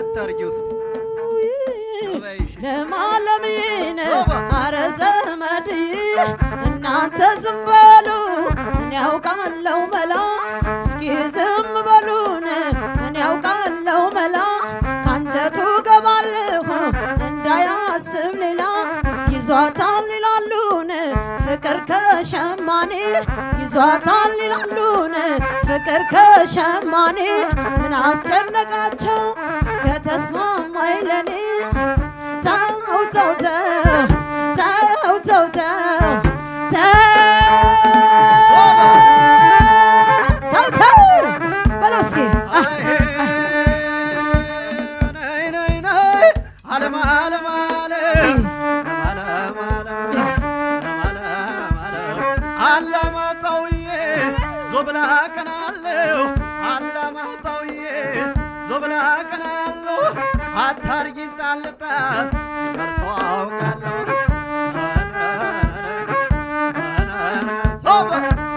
አታርጊው እስኪ ተበይሽ። ለማለምዬን ሶባ። አረ ዘመድዬ እናንተ ዝም በሉ እኔ ያውቃለው መላ እስኪ ዝም በሉን እኔ ያውቃለው መላ ካንጀቱ ገባለሁ እንዳያስብ ሌላ ይዟታል ይላሉን ፍቅር ከሸማኔ ይዟታል ይላሉን ፍቅር ከሸማኔ ምን አስጨነቃቸው ከተስማማኝ ለኔ ተው ተው ተው ተው ተው ተው ተው ተው በለው እስኪ ነይ ነይ ነይ አለም አለም አለም አለም አለም አለም አላማጣውዬ ዞብላ ቀናለሁ አላማጣውዬ ዞብላ ቀናለሁ አታርጊኝ ጣልጣል ደርሰው አውቃለሁ ሶባ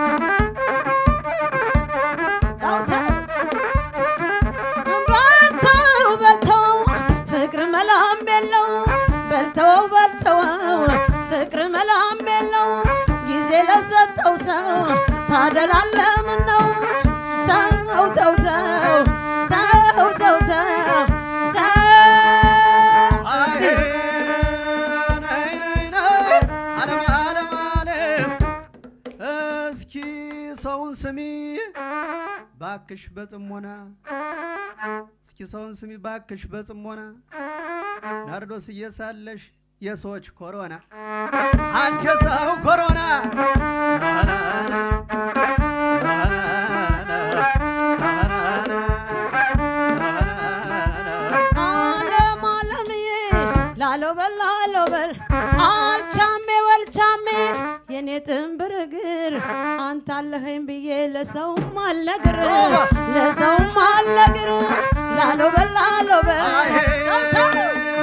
በልተው በልተው ፍቅር መላም የለው በልተው በልተው ፍቅር መላም የለው ጊዜ ለሰጠው ሰው ታደላለ ምን ነው ተው ተው ተው ተው ተው ተው ተው አይ ነይ ነይ ነይ አለም አለም አለም እስኪ ሰውን ስሚ ባክሽ በጽሞና እስኪ ሰውን ስሚ ባክሽ በጽሞና ናርዶስ እየሳለሽ የሰዎች ኮሮና አንቺ ሰው ኮሮና አለም አለምዬ ላለው በል ላለው በል አልቻሜ ወልቻሜ የኔ ጥንብር እግር አንተ አለኸኝ ብዬ ለሰውም አልነግር ለሰውም አልነግር ላለው በል ላለው በል ተው ተው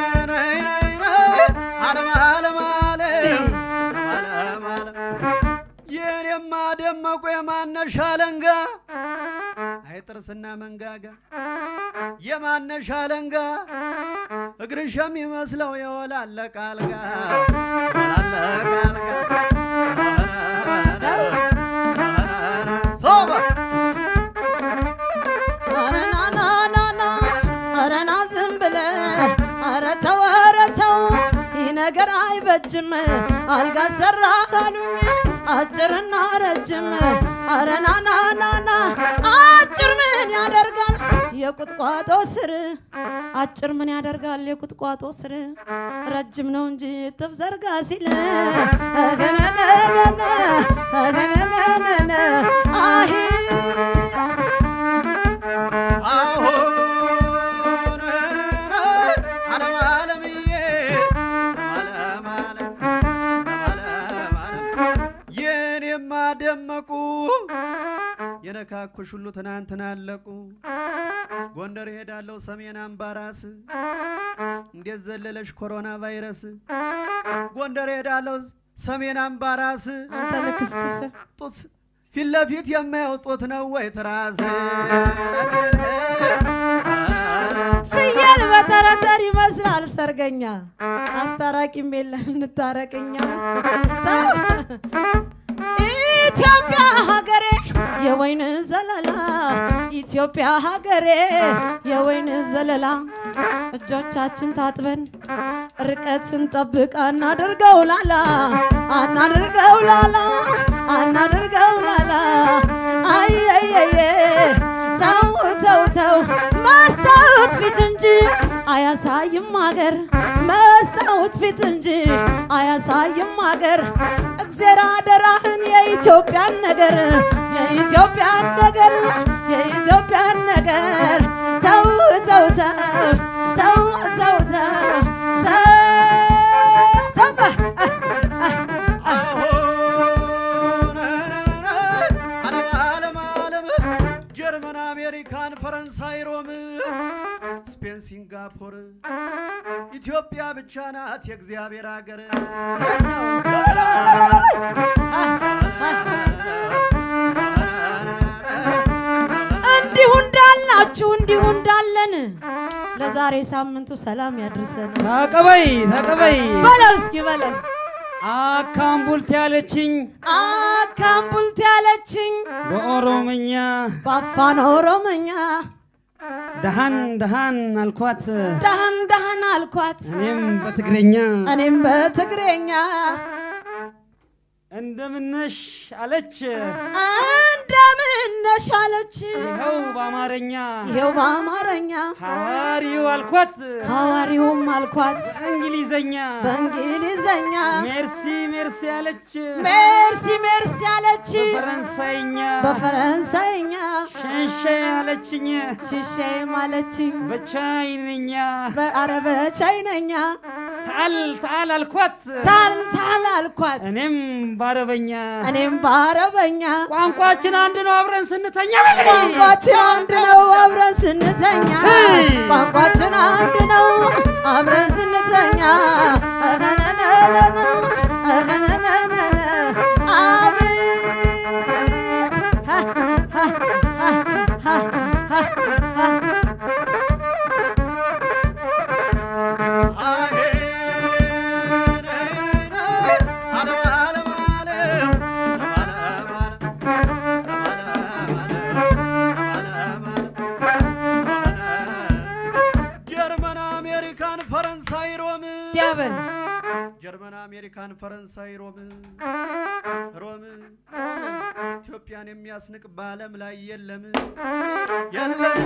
የኔማ ደመቁ የማነሻ አለንጋ አይ ጥርስና መንጋጋ የማነሻ አለንጋ እግርሽ የሚመስለው የወላለቀ አልጋ ወላለቀ አልጋ ሶባ ኧረ ና ና ና ና ኧረ ና ዝም ብለህ ኧረ ተው ኧረ ተው ይህ ነገር አይበጅም አልጋ ሰራ አሉኝ አጭርና ረጅም ኧረ ና ና ና ና አጭር ምን ያደርጋል የቁጥቋጦ ስር አጭር ምን ያደርጋል የቁጥቋጦ ስር ረጅም ነው እንጂ እጥፍ ዘርጋ ሲል እገነነነነ እገነነነነ አሄ አሁን አለም አለምዬ አለም አለም አለም አለም የኔማ ደመቁ የነካኩሽ ሁሉ ትናንትና አለቁ ጎንደር ሄዳለሁ ሰሜን አምባራስ እንዴት ዘለለሽ ኮሮና ቫይረስ ጎንደር ሄዳለሁ ሰሜን አምባራስ አንተ ልክስክስ ጡት ፊት ለፊት የማየው ጡት ነው ወይ ትራስ ፍየል በተረተር ይመስላል ሰርገኛ አስታራቂም የለን እንታረቅኛ ተው። ኢትዮጵያ ሀገሬ የወይን ዘለላ ኢትዮጵያ ሀገሬ የወይን ዘለላ እጆቻችን ታጥበን ርቀት ስንጠብቅ አናድርገው ላላ አናድርገው ላላ አናድርገው ላላ አየየየ ተው ተው ተው መስታወት ፊት እንጂ አያሳይም አገር መስታወት ፊት እንጂ አያሳይም አገር እግዜር አደራህን የኢትዮጵያን ነገር የኢትዮጵያን ነገር የኢትዮጵያን ነገር ተው ተው ተው ተው ተው ተው ተው ሰማ አሁን አለም አለም አለም ጀርመን አሜሪካን ፈረንሳይ ሮም ስፔን ሲንጋፖር ኢትዮጵያ ብቻ ናት የእግዚአብሔር ሀገር እንዲሁ እንዳላችሁ እንዲሁ እንዳለን ለዛሬ ሳምንቱ ሰላም ያድርሰን። ተቀበይ ተቀበይ በለው እስኪ በለው አካምቡልት ያለችኝ አካምቡልት ያለችኝ በኦሮምኛ በአፋን ኦሮሞኛ ደሃን ደሃን አልኳት ዳህን ዳህን አልኳት እኔም በትግረኛ እኔም በትግሬኛ እንደምነሽ አለች እንደምነሽ አለች ይኸው በአማርኛ ይኸው በአማርኛ ሐዋሪው አልኳት ሐዋሪውም አልኳት በእንግሊዘኛ በእንግሊዘኛ ሜርሲ ሜርሲ አለች ሜርሲ ሜርሲ አለች በፈረንሳይኛ በፈረንሳይኛ ሸንሸ አለችኝ ሽሼም አለችኝ በቻይንኛ በአረበ ቻይነኛ ታል ታል አልኳት ታል ታል አልኳት እኔም ባረበኛ እኔም በአረበኛ ቋንቋችን አንድ ነው አብረን ስንተኛ ቋንቋችን አንድ ነው አብረን ስንተኛ ሄይ! ቋንቋችን አንድ ነው አብረን ስንተኛ እኸነነነነ፣ እኸነነነነ፣ አቤት ሀ፣ ሀ፣ ሀ፣ ሀ፣ ሀ፣ ሀ። ጀርመን አሜሪካን ፈረንሳይ ሮም ዲያበል ጀርመን አሜሪካን ፈረንሳይ ሮም ሮም ኢትዮጵያን የሚያስንቅ በዓለም ላይ የለም የለም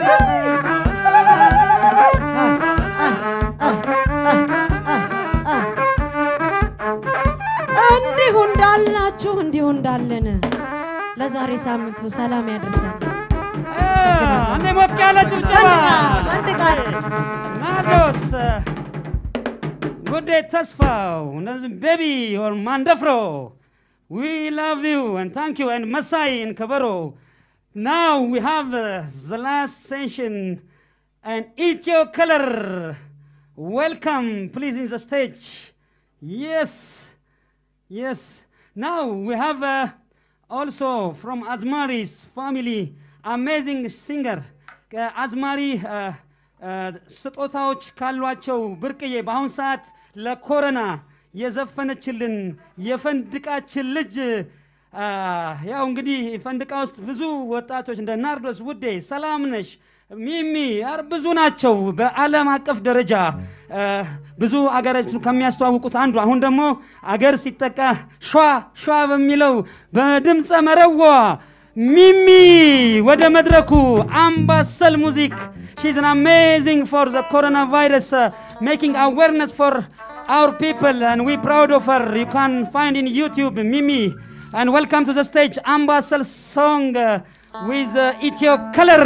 እንዲሁ እንዳልናችሁ እንዲሁ እንዳለን ለዛሬ ሳምንቱ ሰላም ያደርሰን። አንዴ ሞቅ ያለ ጭብጨባ አንድ ቃል ናርዶስ ጉዴ ተስፋው እነዚህ ቤቢ ኦር ማንደፍሮ ዊ ላቭ ዩ and thank you and መሳይ and ከበሮ now we have uh, the last session and Ethio color welcome please in the stage yes yes now we have uh, also from Azmari's family amazing singer ከአዝማሪ እ፣ እ፣ ስጦታዎች ካሏቸው ብርቅዬ በአሁን ሰዓት ለኮረና የዘፈነችልን የፈንድቃችን ልጅ አ፣ ያው እንግዲህ ፈንድቃ ውስጥ ብዙ ወጣቶች እንደ ናርዶስ ውዴ፣ ሰላምነሽ፣ ሚሚ አር ብዙ ናቸው። በዓለም አቀፍ ደረጃ እ፣ ብዙ አገሮች ከሚያስተዋውቁት አንዱ አሁን ደግሞ አገር ሲጠቃ ሿ ሿ በሚለው በድምፀ መረዋ ሚሚ ወደ መድረኩ አምባሰል ሙዚክ she's an amazing for the coronavirus uh, making awareness for our people and we proud of her you can find in youtube mimi and welcome to the stage ambassal song uh, with uh, Ethio color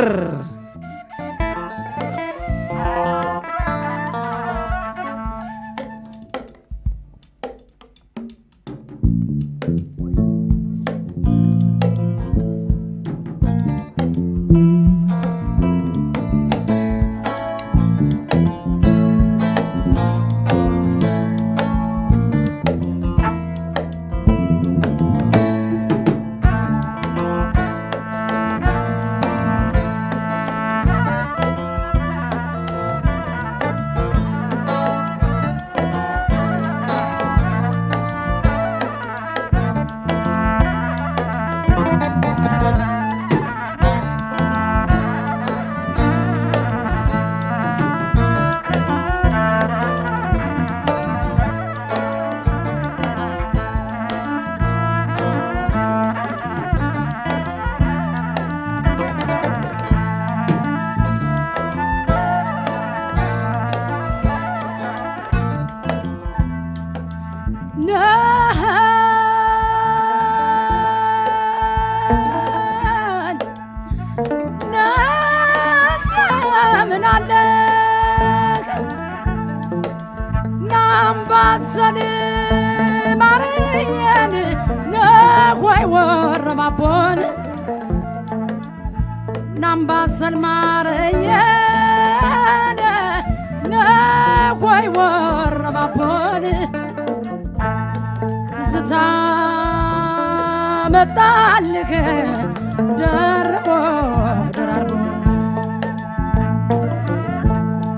ምን አለ ናምባሰል ማርየን ነሆይ ወረባቦን ናምባሰል ማርየን ነሆይ ወረባቦን ትዝታ መጣልህ ደርቦ ደራርቦ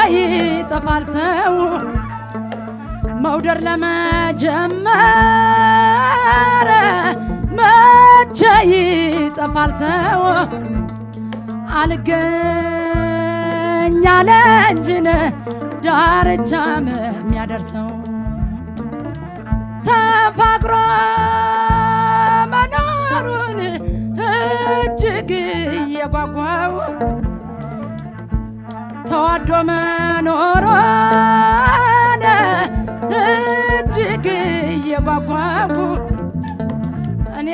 ይጠፋል ሰው መውደድ ለመጀመረ መቼ ይጠፋል ሰው አልገኝ አለ እንጂን ዳርቻም የሚያደርሰው ተፋቅሮ መኖሩን እጅግ እየጓጓው ተዋዶ መኖሩን እጅግ እየጓጓው እኔ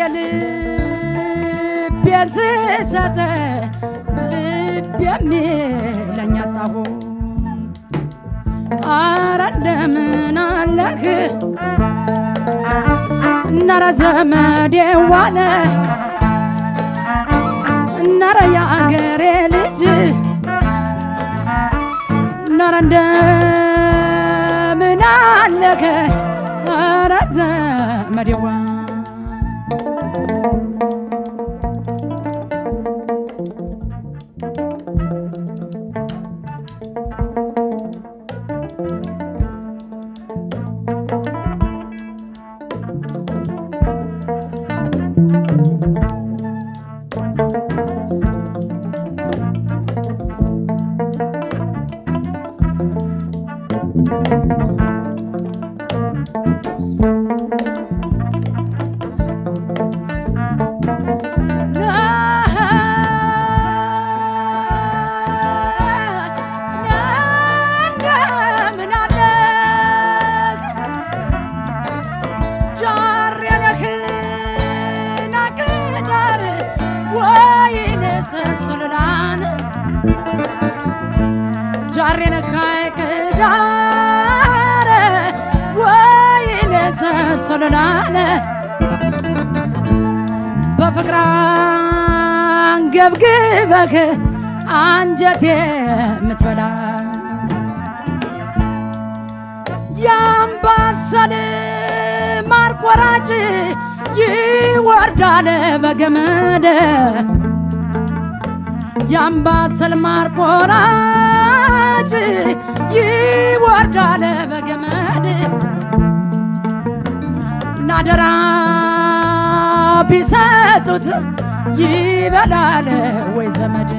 ልቤን ስሰጥ ልብ የሚለኝ አጣሁ። አረ እንደምን አለህ እነረ ዘመዴ ዋለ እነረ የአገሬ ልጅ እነረ እንደምን አለህ አረ ዘመዴ ዋ እንደምን አለህ ጃር የነህን አቅዳር ወይንስ ሱልላን ጃር የነህ አቅዳር ወይንስ ሱልላን በፍቅር አንገብግበህ አንጀቴ የምትበላ የአምባሰል ማር ቆራጭ ይወርዳል በገመድ የአምባሰል ማር ቆራጭ ይወርዳል በገመድ ናደራ ቢሰጡት ይበላል ወይ ዘመድ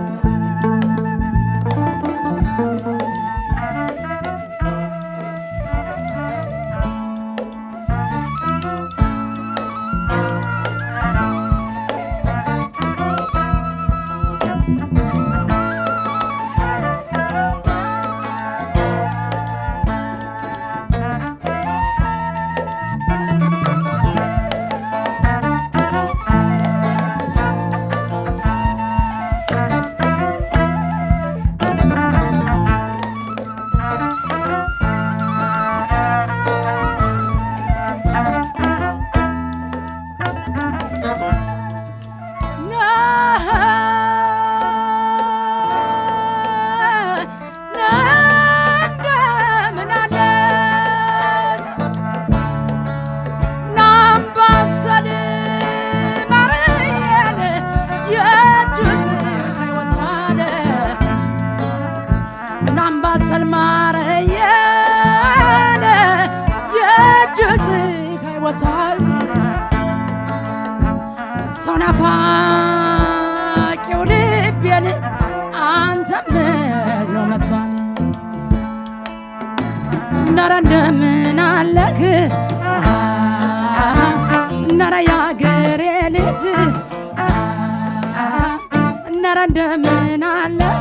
እንደምን አለን ናምባሰል ማርየን የእጁዝ ሕይወቷን ናምባሰል ማርየን የእጁዝ ሕይወቷን ሰው ናፋቂው ልቤን አንተም ብሎ መቷል ነረ እንደምን አለህ ነረ ያገሬ ልጅ ነረ እንደምን አለህ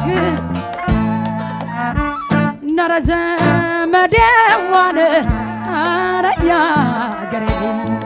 ነረ ዘመዴ ዋለ አረ ያገሬ ልጅ